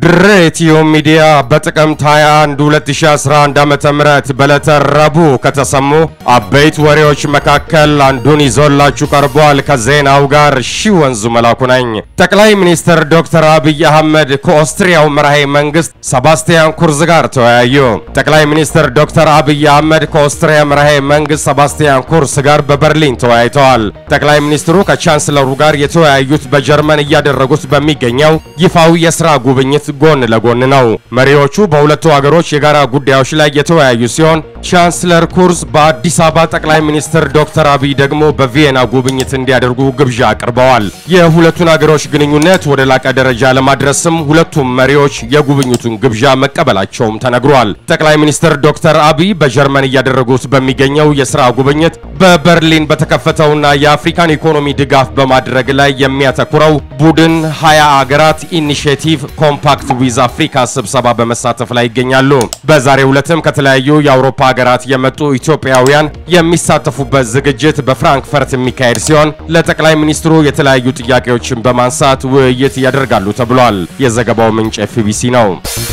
ድሬቲዮ ሚዲያ በጥቅምት 21 2011 ዓ.ም በዕለተ ረቡዕ ከተሰሙ አበይት ወሬዎች መካከል አንዱን ይዞላችሁ ቀርቧል። ከዜናው ጋር ሺ ወንዙ መላኩ ነኝ። ጠቅላይ ሚኒስትር ዶክተር አብይ አህመድ ከኦስትሪያው መራሄ መንግስት ሰባስቲያን ኩርዝ ጋር ተወያዩ። ጠቅላይ ሚኒስትር ዶክተር አብይ አህመድ ከኦስትሪያ መራሄ መንግስት ሰባስቲያን ኩርስ ጋር በበርሊን ተወያይተዋል። ጠቅላይ ሚኒስትሩ ከቻንስለሩ ጋር የተወያዩት በጀርመን እያደረጉት በሚገኘው ይፋዊ የስራ ጉብኝት ጎን ለጎን ነው። መሪዎቹ በሁለቱ ሀገሮች የጋራ ጉዳዮች ላይ የተወያዩ ሲሆን ቻንስለር ኩርስ በአዲስ አበባ ጠቅላይ ሚኒስትር ዶክተር አብይ ደግሞ በቪየና ጉብኝት እንዲያደርጉ ግብዣ አቅርበዋል። የሁለቱን ሀገሮች ግንኙነት ወደ ላቀ ደረጃ ለማድረስም ሁለቱም መሪዎች የጉብኝቱን ግብዣ መቀበላቸውም ተነግሯል። ጠቅላይ ሚኒስትር ዶክተር አብይ በጀርመን እያደረጉት በሚገኘው የስራ ጉብኝት በበርሊን በተከፈተውና የአፍሪካን ኢኮኖሚ ድጋፍ በማድረግ ላይ የሚያተኩረው ቡድን ሀያ አገራት ኢኒሽቲቭ ኮምፓክት ዊዝ አፍሪካ ስብሰባ በመሳተፍ ላይ ይገኛሉ። በዛሬው ዕለትም ከተለያዩ የአውሮፓ ሀገራት የመጡ ኢትዮጵያውያን የሚሳተፉበት ዝግጅት በፍራንክፈርት የሚካሄድ ሲሆን ለጠቅላይ ሚኒስትሩ የተለያዩ ጥያቄዎችን በማንሳት ውይይት ያደርጋሉ ተብሏል። የዘገባው ምንጭ ኤፍቢሲ ነው።